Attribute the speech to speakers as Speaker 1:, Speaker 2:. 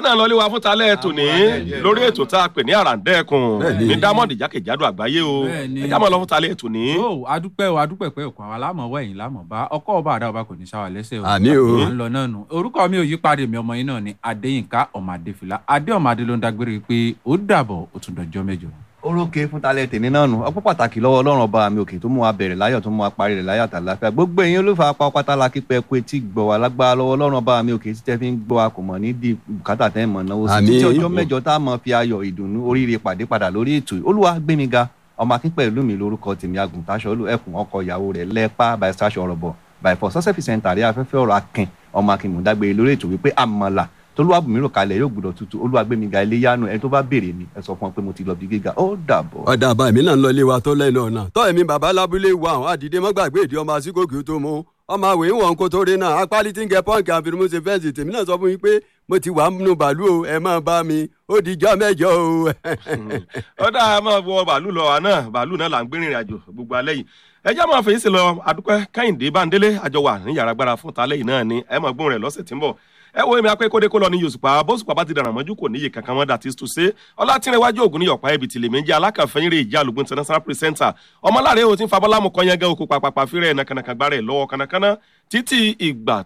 Speaker 1: náà lọlé wa fún talẹ́ tòní lórí ètò tá a pè ní àràǹdẹ́kùn ní dámọ̀dì jákèjádò àgbáyé o
Speaker 2: Bẹ́ẹ̀ni.
Speaker 1: ẹ já mọ́ lọ fún talẹ́ tòní.
Speaker 2: ó adúpẹ́ o adúpẹ́ pẹ́ òkú àwọn alámọ̀wọ́ ẹ̀yìn lámọ̀bá ọkọ̀ ọba àdá ọba kò ní sáwà lẹ́sẹ̀ o
Speaker 3: Àmín o.
Speaker 2: à ń lọ náà nù orúkọ mi ò yí padà mi ọmọ yín náà ni adéyínká ọmọ adéfìlà adé ọmọ adé ló ń dágbére pé ó dàbọ̀ ó tún dọjọ́ mẹ́jọ.
Speaker 4: orókè fún talẹ tèmi náà nù ọpọ pàtàkì lọ́wọ́ Ọlọ́run ọba mi òkè tó mú wa bẹ̀rẹ̀ láyọ̀ tó mú wa parí rẹ̀ láyọ̀ àtàláfíà gbogbo èyàn olùfà apá pátá la kí pẹ kú etí gbọ́ wa lágbára lọ́wọ́ Ọlọ́run ọba mi òkè títẹ fi ń gbọ́ wa kò mọ̀ ní di bùkátà tẹ mọ náwó sí
Speaker 3: Àmín.
Speaker 4: títí ọjọ́ mẹ́jọ tá a mọ fi ayọ̀ ìdùnnú oríire pàdé padà lórí ètò yìí. Olúwa gbémi ga ọmọ akínpẹ ìlú mi lórúkọ tèmi agùntàṣọ olú ẹkùn ọkọ ìyàwó rẹ̀ lẹpa by sasha ọrọbọ by for success center rí afẹ́fẹ́ ọ̀rọ̀ akin ọmọ akin mọ̀dágbére lórí ètò wípé àmàlà tolúwàbùnmí rò kalẹ̀ yóò gbúdọ̀ tutù Olúwa gbémi ga ilé yánu ẹni tó bá béèrè mi ẹ sọ fún ọ pé mo ti lọ bí gíga ó dàbọ̀.
Speaker 3: ọ̀dà àbá èmi náà ń lọ ilé wa tó lẹ́nu ọ̀nà tọ́ ẹ̀mí bàbá lábúlé wa àwọn àdìdé mọ́gbàgbé ìdí ọmọ asíkòkì tó mú ọmọ àwẹ̀ ń wọ̀n kó tó rí náà apálí tí ń gẹ pọ́ǹkì àfihàn ṣe fẹ́ǹsì tèmi náà sọ fún yín pé mo ti wà nínú bàálù o ẹ máa bá mi ó di ijọ́ mẹ́jọ o.
Speaker 1: ó dáa máa wọ bàálù lọ wa náà bàálù náà là ń gbé rìnrìn àjò gbogbo alẹ́ yìí ẹ já máa fèyí sí lọ adúpẹ́ kẹ́hìndé bándélé àjọ wà ní yàrá agbára fún talẹ́ yìí náà ni ẹ máa gbóhùn rẹ̀ lọ́sẹ̀ tí ń bọ̀ ẹ wo èmi apẹ́ kódé kó lọ ní yosùpá bóṣùpá bá ti dàrán mọ́jú kò níye kankan mọ́ dàtí tó ṣe ọlátìrẹwájú ògùn ní ọ̀pá ibi tìlẹ̀ méjì alákànfẹ́yìn rẹ̀ ìjà àlùgbọ́n international presenter ọmọláre o ti ń fabọ́lámù kọ́nyẹ́gẹ́ oko pàpàpà fírẹ̀ nàkànàkàn gbárẹ̀ lọ́wọ́ kànàkànà títí ìgbà